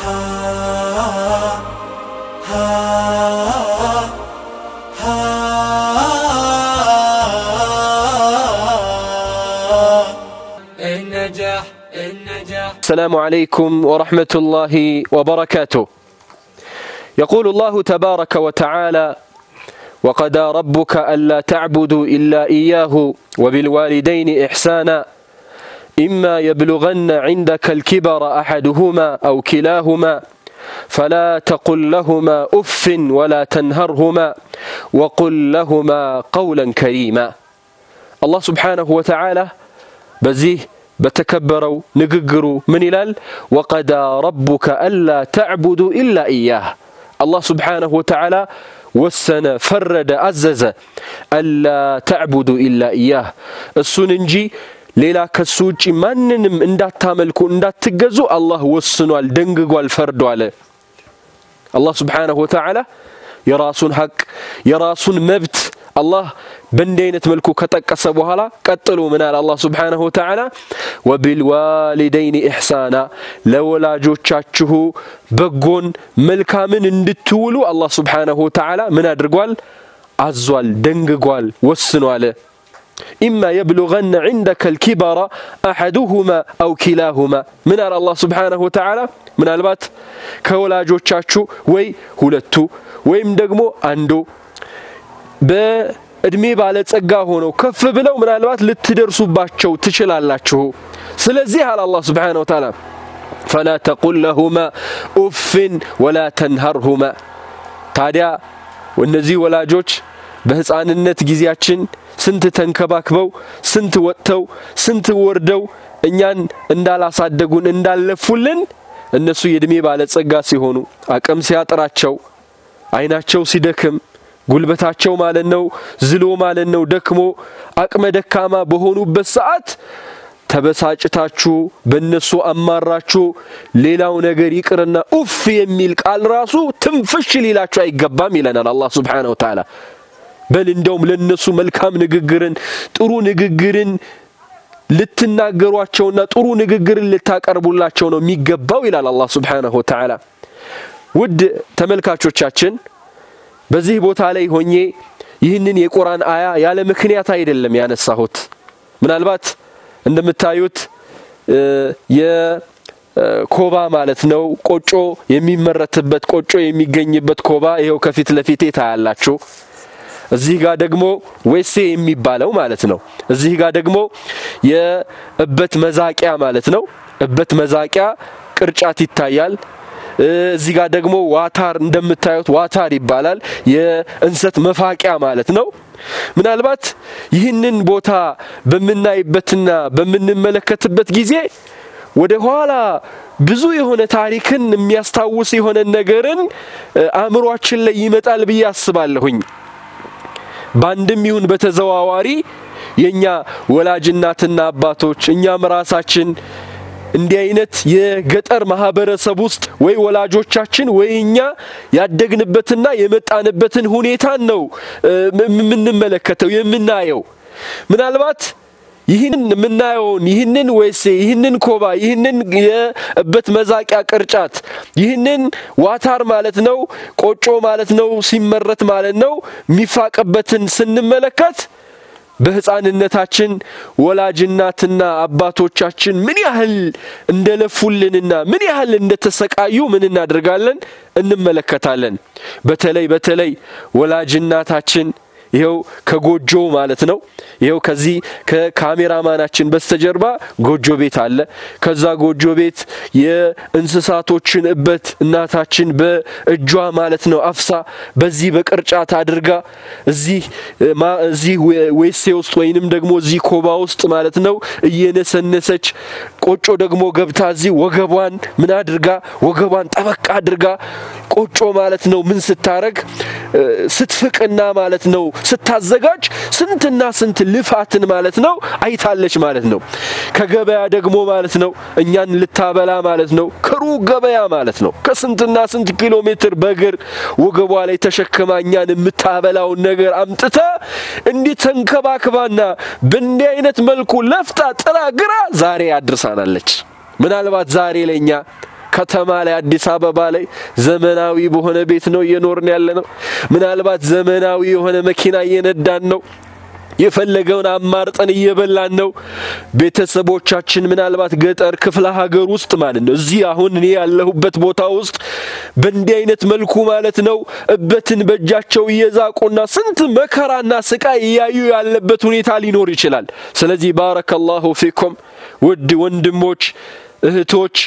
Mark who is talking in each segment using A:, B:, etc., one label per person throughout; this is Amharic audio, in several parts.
A: النجاح النجاح
B: السلام عليكم ورحمة الله وبركاته يقول الله تبارك وتعالى وقضى ربك ألا تعبدوا إلا إياه وبالوالدين إحسانا إما يبلغن عندك الكبر أحدهما أو كلاهما فلا تقل لهما أف ولا تنهرهما وقل لهما قولا كريما الله سبحانه وتعالى بزيه በተከበረው ንግግሩ ምን ይላል ወቀዳ ረቡከ አላ ተዕቡዱ ኢላ ኢያህ አላህ ስብሓንሁ ወተዓላ ወሰነ ፈረደ አዘዘ አላ ተዕቡዱ ኢላ ኢያህ እሱን እንጂ ሌላ ከሱ ውጭ ማንንም እንዳታመልኩ እንዳትገዙ አላህ ወስኗል ደንግጓል ፈርዷል አላህ ስብሓንሁ ወተዓላ የራሱን ሐቅ የራሱን መብት አላህ በእንዲህ አይነት መልኩ ከጠቀሰ በኋላ ቀጥሎ ምናል አላህ ስብሓንሁ ወተዓላ ወቢልዋሊደይን ኢሕሳና ለወላጆቻችሁ በጎን መልካምን እንድትውሉ አላህ ስብሓንሁ ወተዓላ ምን አድርጓል አዟል ደንግጓል ወስኗል ኢማ የብሉغነ ዕንደከ ልኪበራ አሐዱሁማ አው ኪላሁማ ምን አለ አላህ ስብሓንሁ ወተዓላ ምናልባት ከወላጆቻችሁ ወይ ሁለቱ ወይም ደግሞ አንዱ በእድሜ ባለጸጋ ሆነው ከፍ ብለው ምናልባት ልትደርሱባቸው ትችላላችሁ ስለዚህ አለ አላህ ስብሓን ወተዓላ ፈላ ተቁል ለሁማ ኡፍን ወላ ተንሀርሁማ ታዲያ እነዚህ ወላጆች በህፃንነት ጊዜያችን ስንት ተንከባክበው ስንት ወጥተው ስንት ወርደው እኛን እንዳላሳደጉን እንዳለፉልን እነሱ የእድሜ ባለጸጋ ሲሆኑ አቅም ሲያጥራቸው አይናቸው ሲደክም ጉልበታቸው ማለት ነው ዝሎ ማለት ነው ደክሞ አቅመ ደካማ በሆኑበት ሰዓት ተበሳጭታችሁ በእነሱ አማራችሁ ሌላው ነገር ይቅርና ኡፍ የሚል ቃል ራሱ ትንፍሽ ሊላችሁ አይገባም ይለናል አላህ ስብሓነሁ ወተዓላ በል እንደውም ለነሱ መልካም ንግግርን ጥሩ ንግግርን ልትናገሯቸውና ጥሩ ንግግርን ልታቀርቡላቸው ነው የሚገባው ይላል አላህ ስብሓነሁ ወተዓላ ውድ ተመልካቾቻችን በዚህ ቦታ ላይ ሆኜ ይህንን የቁርአን አያ ያለ ምክንያት አይደለም ያነሳሁት ምናልባት እንደምታዩት የኮባ ማለት ነው ቆጮ የሚመረትበት ቆጮ የሚገኝበት ኮባ ይኸው ከፊት ለፊቴ ታያላችሁ እዚህ ጋር ደግሞ ዌሴ የሚባለው ማለት ነው እዚህ ጋር ደግሞ የእበት መዛቂያ ማለት ነው እበት መዛቂያ ቅርጫት ይታያል እዚህ ጋር ደግሞ ዋታር እንደምታዩት ዋታር ይባላል የእንሰት መፋቂያ ማለት ነው ምናልባት ይህንን ቦታ በምናይበትና በምንመለከትበት ጊዜ ወደ ኋላ ብዙ የሆነ ታሪክን የሚያስታውስ የሆነ ነገርን አእምሯችን ላይ ይመጣል ብዬ አስባለሁኝ በአንድም ይሁን በተዘዋዋሪ የእኛ ወላጅ እናትና አባቶች እኛም ራሳችን እንዲህ አይነት የገጠር ማህበረሰብ ውስጥ ወይ ወላጆቻችን ወይ እኛ ያደግንበትና የመጣንበትን ሁኔታን ነው የምንመለከተው የምናየው ምናልባት ይህንን የምናየውን ይህንን ወይሴ ይህንን ኮባ ይህንን የእበት መዛቂያ ቅርጫት ይህንን ዋታር ማለት ነው ቆጮ ማለት ነው ሲመረት ማለት ነው የሚፋቅበትን ስንመለከት በህፃንነታችን ወላጅናትና አባቶቻችን ምን ያህል እንደለፉልንና ምን ያህል እንደተሰቃዩ ምን እናደርጋለን እንመለከታለን በተለይ በተለይ ወላጅናታችን ይኸው ከጎጆ ማለት ነው ይኸው ከዚህ ከካሜራማናችን በስተጀርባ ጎጆ ቤት አለ ከዛ ጎጆ ቤት የእንስሳቶችን እበት እናታችን በእጇ ማለት ነው አፍሳ በዚህ በቅርጫት አድርጋ እዚህ እዚህ ዌሴ ውስጥ ወይንም ደግሞ እዚህ ኮባ ውስጥ ማለት ነው እየነሰነሰች ቆጮ ደግሞ ገብታ እዚህ ወገቧን ምን አድርጋ ወገቧን ጠበቅ አድርጋ ቆጮ ማለት ነው ምን ስታረግ ስትፍቅና ማለት ነው ስታዘጋጅ ስንትና ስንት ልፋትን ማለት ነው አይታለች ማለት ነው ከገበያ ደግሞ ማለት ነው እኛን ልታበላ ማለት ነው ከሩቅ ገበያ ማለት ነው ከስንትና ስንት ኪሎ ሜትር በእግር ወገቧ ላይ ተሸክማ እኛን የምታበላውን ነገር አምጥታ እንዲህ ተንከባክባና በእንዲህ አይነት መልኩ ለፍታ ጥራ ግራ ዛሬ አድርሳናለች ምናልባት ዛሬ ለእኛ ከተማ ላይ አዲስ አበባ ላይ ዘመናዊ በሆነ ቤት ነው እየኖርን ያለ ነው። ምናልባት ዘመናዊ የሆነ መኪና እየነዳን ነው። የፈለገውን አማርጠን እየበላን ነው። ቤተሰቦቻችን ምናልባት ገጠር ክፍለ ሀገር ውስጥ ማለት ነው እዚህ አሁን እኔ ያለሁበት ቦታ ውስጥ በእንዲህ አይነት መልኩ ማለት ነው እበትን በእጃቸው እየዛቁና ስንት መከራና ስቃይ እያዩ ያለበት ሁኔታ ሊኖር ይችላል። ስለዚህ ባረከላሁ ፊኩም ውድ ወንድሞች እህቶች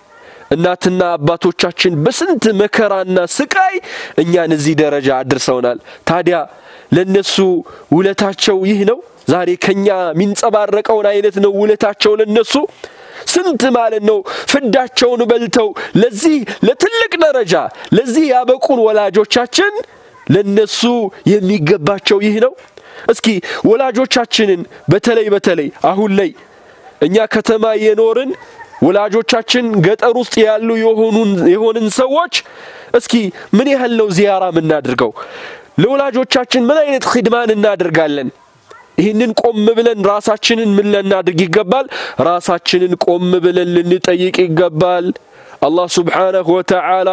B: እናትና አባቶቻችን በስንት መከራና ስቃይ እኛን እዚህ ደረጃ አድርሰውናል። ታዲያ ለነሱ ውለታቸው ይህ ነው። ዛሬ ከኛ የሚንጸባረቀውን አይነት ነው ውለታቸው ለነሱ ስንት ማለት ነው ፍዳቸውን በልተው ለዚህ ለትልቅ ደረጃ ለዚህ ያበቁን ወላጆቻችን ለነሱ የሚገባቸው ይህ ነው። እስኪ ወላጆቻችንን በተለይ በተለይ አሁን ላይ እኛ ከተማ የኖርን ወላጆቻችን ገጠር ውስጥ ያሉ የሆንን ሰዎች እስኪ ምን ያህል ነው ዚያራ የምናደርገው? ለወላጆቻችን ምን አይነት ኺድማን እናደርጋለን? ይህንን ቆም ብለን ራሳችንን ምን ልናድርግ ይገባል? ራሳችንን ቆም ብለን ልንጠይቅ ይገባል። አላህ ስብሓነሁ ወተዓላ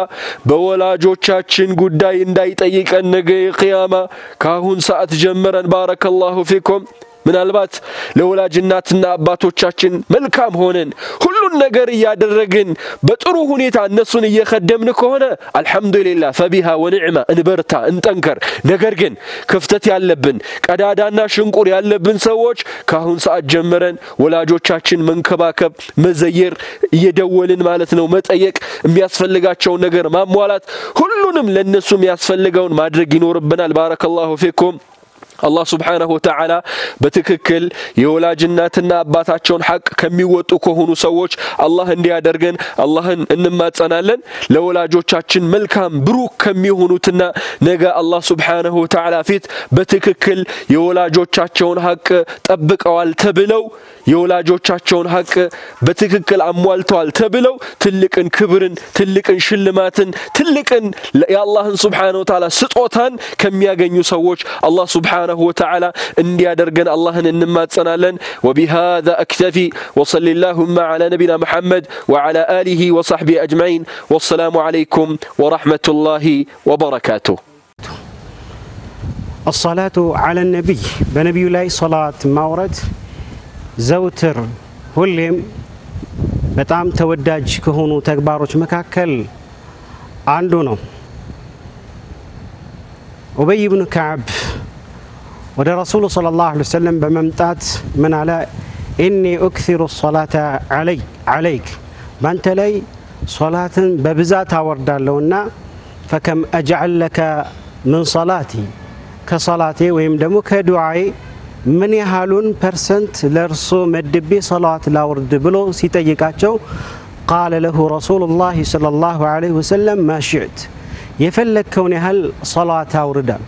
B: በወላጆቻችን ጉዳይ እንዳይጠይቀን ነገ የቅያማ ከአሁን ሰዓት ጀምረን ባረከላሁ ፊኩም ምናልባት ለወላጅ እናትና አባቶቻችን መልካም ሆነን ሁሉን ነገር እያደረግን በጥሩ ሁኔታ እነሱን እየከደምን ከሆነ አልሐምዱሊላህ ፈቢሃ ወኒዕማ እንበርታ፣ እንጠንከር። ነገር ግን ክፍተት ያለብን ቀዳዳና ሽንቁር ያለብን ሰዎች ከአሁን ሰዓት ጀምረን ወላጆቻችን መንከባከብ፣ መዘየር፣ እየደወልን ማለት ነው መጠየቅ፣ የሚያስፈልጋቸውን ነገር ማሟላት፣ ሁሉንም ለእነሱ የሚያስፈልገውን ማድረግ ይኖርብናል። ባረከላሁ ፊኩም። አላህ ስብሓነሁ ወተዓላ በትክክል የወላጅ እናትና አባታቸውን ሐቅ ከሚወጡ ከሆኑ ሰዎች አላህ እንዲያደርገን አላህን እንማጸናለን። ለወላጆቻችን መልካም ብሩክ ከሚሆኑትና ነገ አላህ ስብሓነሁ ወተዓላ ፊት በትክክል የወላጆቻቸውን ሐቅ ጠብቀዋል ተብለው የወላጆቻቸውን ሐቅ በትክክል አሟልተዋል ተብለው ትልቅን ክብርን፣ ትልቅን ሽልማትን፣ ትልቅን የአላህን ስብሓነሁ ወተዓላ ስጦታን ከሚያገኙ ሰዎች አላህ ስብሓነሁ ወተዓላ እንዲያደርገን አላህን እንማጸናለን። ወቢሃዛ አክተፊ ወሰሊ ላሁማ ዓላ ነቢና ሙሐመድ ወዓላ አሊሂ ወሰሕቢሂ አጅመዒን ወሰላሙ ዓለይኩም ወረሕመቱላሂ ወበረካቱሁ።
C: አሰላቱ ዓለ ነቢይ በነቢዩ ላይ ሰላት ማውረድ ዘውትር ሁሌም በጣም ተወዳጅ ከሆኑ ተግባሮች መካከል አንዱ ነው። ኡበይ ብኑ ከዓብ ወደ ረሱሉ ሰለላሁ ዐለይሂ ወሰለም በመምጣት ምን አለ? ኢኒ ኡክሲሩ ሰላተ ዓለይክ ባንተ ላይ ሶላትን በብዛት አወርዳለሁና ፈከም አጅዐል ለከ ምን ሰላቲ ከሰላቴ ወይም ደግሞ ከዱዓዬ ምን ያህሉን ፐርሰንት ለእርሶ መድቤ ሰላዋት ላውርድ ብሎ ሲጠይቃቸው ቃለ ለሁ ረሱሉላህ ሰለላሁ ዐለይሂ ወሰለም ማሽዕት የፈለግከውን ያህል ሰላዋት አውርዳል።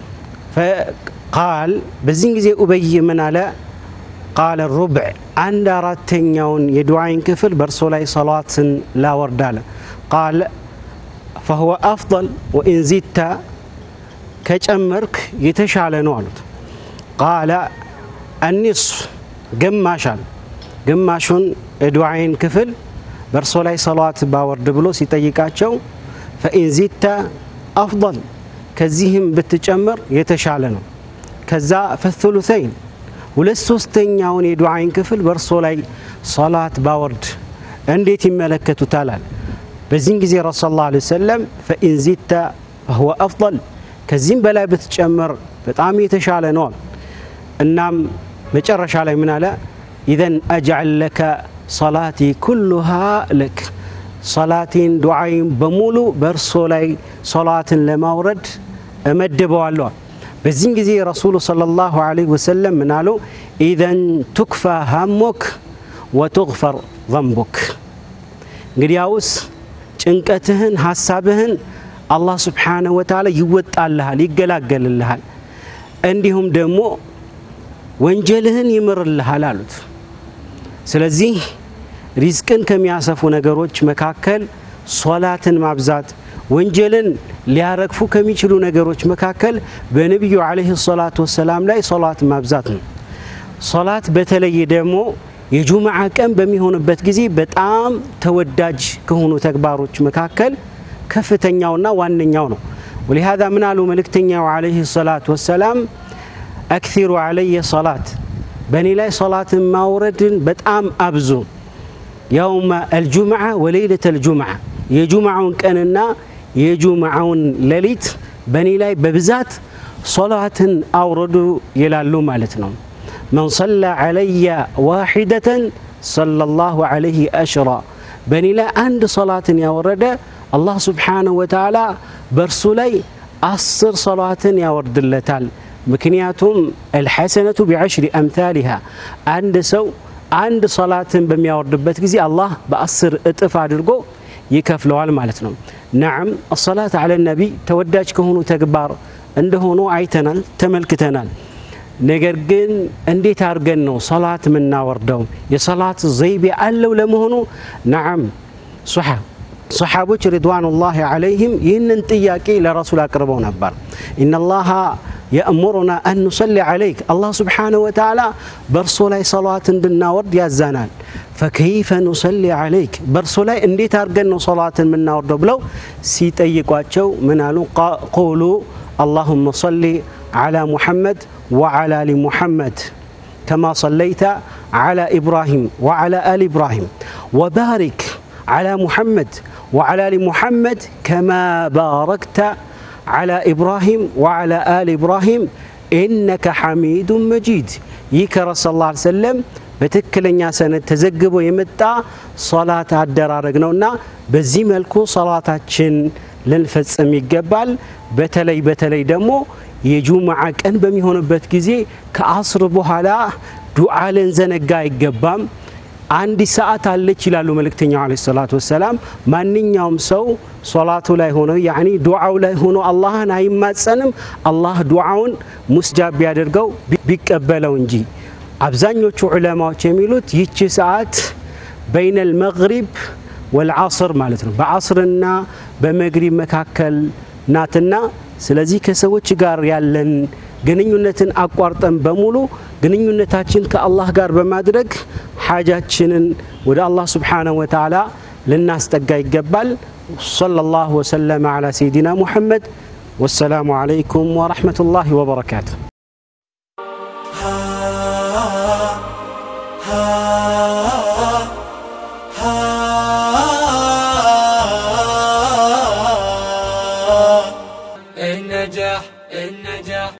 C: ቃል በዚህን ጊዜ ኡበይ ምን አለ? ቃለ ሩብዕ አንድ አራተኛውን የዱዓይን ክፍል በእርሶ ላይ ሰላዋትን ላወርድ አለ። ቃል ፈሁወ አፍضል ወኢን ዚድተ ከጨመርክ የተሻለ ነው አሉት። ቃለ አኒስፍ ግማሽ አለ። ግማሹን የዱዓይን ክፍል በእርሶ ላይ ሰላዋት ባወርድ ብሎ ሲጠይቃቸው ፈኢን ዚድተ አፍضል ከዚህም ብትጨምር የተሻለ ነው። ከዛ ፈثሉተይን ሁለት ሶስተኛውን የዱዓይን ክፍል በእርሶ ላይ ሰላት ባወርድ እንዴት ይመለከቱታል? አለ። በዚህን ጊዜ ረሱ ላ ሰለም ፈኢን ዚድተ ፈሁወ አፍضል ከዚህም በላይ ብትጨምር በጣም የተሻለ ነው አሉ። እናም መጨረሻ ላይ ምን አለ? ኢዘን አጅዐል ለከ ሰላቲ ኩሉሃ ለክ ሰላቴን ዱዓይን በሙሉ በእርሶ ላይ ሰላትን ለማውረድ እመድበዋለዋል። በዚህም ጊዜ ረሱሉ ሰለላሁ ዐለይሂ ወሰለም ምን አሉ? ኢዘን ቱክፋ ሃሞክ ወቱግፈር ዘንቡክ። እንግዲያውስ ጭንቀትህን ሀሳብህን አላህ ስብሓነሁ ወተዓላ ይወጣልሃል፣ ይገላገልልሃል፣ እንዲሁም ደግሞ ወንጀልህን ይምርልሃል አሉት። ስለዚህ ሪዝቅን ከሚያሰፉ ነገሮች መካከል ሶላትን ማብዛት ወንጀልን ሊያረግፉ ከሚችሉ ነገሮች መካከል በነቢዩ ዓለይሂ ሰላቱ ወሰላም ላይ ሶላት ማብዛት ነው። ሶላት በተለይ ደግሞ የጁምዓ ቀን በሚሆንበት ጊዜ በጣም ተወዳጅ ከሆኑ ተግባሮች መካከል ከፍተኛውና ዋነኛው ነው። ወሊሃዛ ምን አሉ መልእክተኛው ዓለይሂ ሰላት ወሰላም አክሲሩ ዓለየ ሰላት፣ በእኔ ላይ ሰላትን ማውረድን በጣም አብዙ። የውመ አልጁምዓ ወሌይለት አልጁምዓ፣ የጁምዓውን ቀንና የጁምዓውን ሌሊት በእኔ ላይ በብዛት ሶላትን አውረዱ ይላሉ ማለት ነው። መን ሰላ ዓለየ ዋሒደተን ሰለላሁ ዓለይህ አሽራ በእኔ ላይ አንድ ሶላትን ያወረደ አላህ ስብሓነሁ ወተዓላ በእርሱ ላይ አስር ሶላትን ያወርድለታል። ምክንያቱም አልሐሰነቱ ቢዐሽሪ አምታሊሃ አንድ ሰው አንድ ሶላትን በሚያወርድበት ጊዜ አላህ በአስር እጥፍ አድርጎ ይከፍለዋል ማለት ነው። ናዓም አሰላት አለ ነቢ ተወዳጅ ከሆኑ ተግባር እንደሆኑ አይተናል፣ ተመልክተናል። ነገር ግን እንዴት አድርገን ነው ሰላት የምናወርደው? የሰላት ዘይቤ አለው ለመሆኑ? ናዓም ሰሓቦች ሪድዋኑላሂ ዓለይህም ይህንን ጥያቄ ለረሱል አቅርበው ነበር። ኢነላሃ የእሙሩና አን ኑሰሊ ዓለይክ አላህ ስብሓነሁ ወተዓላ በእርሶ ላይ ሰላት እንድናወርድ ያዛናል። ፈከይፈ ኑሰሊ ዓለይክ በእርሶ ላይ እንዴት አድርገን ነው ሰላትን የምናወርደው ብለው ሲጠይቋቸው ምን አሉ? ቁሉ አላሁመ ሰሊ ዓላ ሙሐመድ ወዓላ አሊ ሙሐመድ ከማ ሰለይተ ዓላ ኢብራሂም ወዓላ አሊ ኢብራሂም ወባሪክ ዓላ ሙሐመድ ወዓላ አሊ ሙሐመድ ከማ ባረክተ ዓላ ኢብራሂም ወዓላ አሊ ኢብራሂም ኢነከ ሐሚዱን መጂድ። ይህ ከረሱል ላ ሰለም በትክክለኛ ሰነድ ተዘግቦ የመጣ ሶላት አደራረግ ነውና በዚህ መልኩ ሶላታችን ልንፈጽም ይገባል። በተለይ በተለይ ደግሞ የጁምዓ ቀን በሚሆንበት ጊዜ ከአስር በኋላ ዱዓ ልንዘነጋ አይገባም። አንድ ሰዓት አለች ይላሉ መልእክተኛው ዓለይሂ ሰላቱ ወሰላም። ማንኛውም ሰው ሶላቱ ላይ ሆኖ ያኒ ዱዓው ላይ ሆኖ አላህን አይማጸንም አላህ ዱዓውን ሙስጃብ ቢያደርገው ቢቀበለው እንጂ። አብዛኞቹ ዑለማዎች የሚሉት ይቺ ሰዓት በይነል መግሪብ ወልዓስር ማለት ነው፣ በዓስርና በመግሪብ መካከል ናትና ስለዚህ ከሰዎች ጋር ያለን ግንኙነትን አቋርጠን በሙሉ ግንኙነታችን ከአላህ ጋር በማድረግ ሓጃችንን ወደ አላህ ስብሓነሁ ወተዓላ ልናስጠጋ ይገባል። ሰለላሁ ወሰለመ ዓላ ሰይዲና ሙሐመድ ወሰላሙ ዓለይኩም ወረሕመቱላሂ ወበረካቱ።